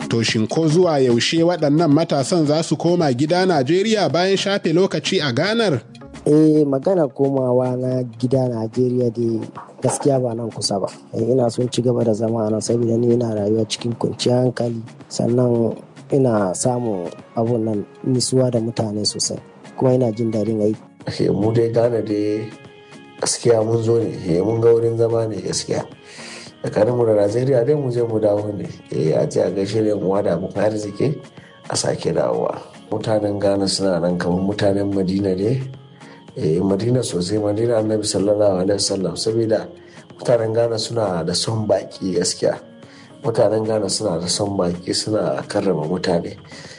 To shin ko zuwa yaushe waɗannan matasan za su koma gida Najeriya bayan shafe lokaci a ganar? eh magana komawa na gida najeriya dai gaskiya ba nan kusa ba ina son ci gaba da zama a nan saboda ni ina rayuwa cikin kwanciyar hankali sannan ina samun abun nan nisuwa da mutane sosai kuma ina jin daɗin aiki mu dai gane dai gaskiya mun zo ne mun ga wurin zama ne gaskiya tsakanin mu da najeriya dai mu je mu dawo ne eh a ce a gaishe da mu wada mu arziki a sake dawowa mutanen ghana suna nan kamar mutanen madina ne eh madina sosai madina annabi sallallahu alaihi wasallam saboda mutanen ghana suna da son baki gaskiya mutanen ghana suna da son baki suna karrama mutane